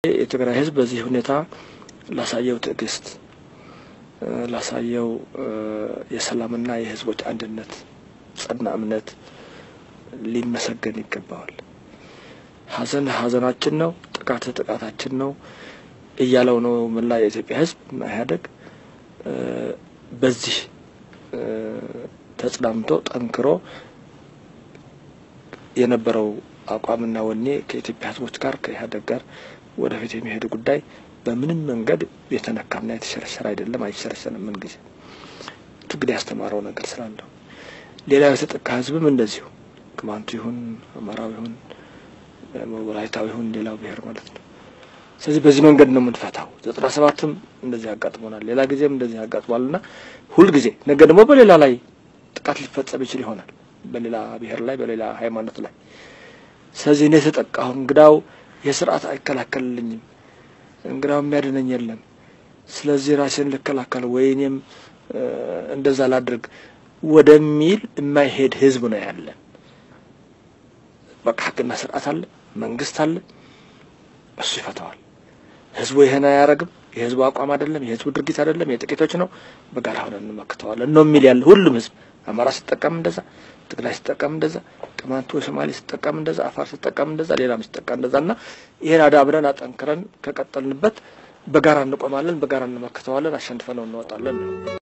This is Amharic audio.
የትግራይ ህዝብ በዚህ ሁኔታ ላሳየው ትዕግስት፣ ላሳየው የሰላምና የህዝቦች አንድነት ጸና እምነት ሊመሰገን ይገባዋል። ሀዘን ሀዘናችን ነው፣ ጥቃት ጥቃታችን ነው እያለው ነው መላ የኢትዮጵያ ህዝብ እና ኢህአዴግ በዚህ ተጽናምቶ ጠንክሮ የነበረው አቋምና ወኔ ከኢትዮጵያ ህዝቦች ጋር ከኢህአዴግ ጋር ወደፊት የሚሄድ ጉዳይ በምንም መንገድ የተነካና የተሸረሸረ አይደለም፣ አይሸረሸርም። ምን ጊዜ ትግል ያስተማረው ነገር ስላለው ሌላው የተጠቃ ህዝብም እንደዚሁ ቅማንቱ ይሁን አማራው ይሁን ወላይታው ይሁን ሌላው ብሔር ማለት ነው። ስለዚህ በዚህ መንገድ ነው የምንፈታው። ዘጠና ሰባትም እንደዚህ ያጋጥሞናል፣ ሌላ ጊዜም እንደዚህ ያጋጥሟል እና ሁልጊዜ ነገ ደግሞ በሌላ ላይ ጥቃት ሊፈጸም ይችል ይሆናል፣ በሌላ ብሔር ላይ በሌላ ሃይማኖት ላይ። ስለዚህ እኔ የተጠቃሁ እንግዳው የስርዓት አይከላከልልኝም፣ እንግዳው የሚያድነኝ የለም። ስለዚህ ራሴን ልከላከል ወይ እኔም እንደዛ ላድርግ ወደሚል የማይሄድ ህዝብ ነው ያለን። በቃ ህግና ስርዓት አለ፣ መንግስት አለ፣ እሱ ይፈታዋል። ህዝቡ ይሄን አያረግም፣ የህዝቡ አቋም አይደለም፣ የህዝቡ ድርጊት አይደለም፣ የጥቂቶች ነው፣ በጋራ ሆነን እንመክተዋለን ነው የሚል ያለ ሁሉም ህዝብ አማራ ሲጠቀም እንደዛ፣ ትግራይ ሲጠቀም እንደዛ፣ ቅማንቱ ሶማሌ ሲጠቀም እንደዛ፣ አፋር ሲጠቀም እንደዛ፣ ሌላም ሲጠቀም እንደዛ እና ይሄን አዳብረን አጠንክረን ከቀጠልንበት በጋራ እንቆማለን፣ በጋራ እንመክተዋለን፣ አሸንፈነው እንወጣለን ነው።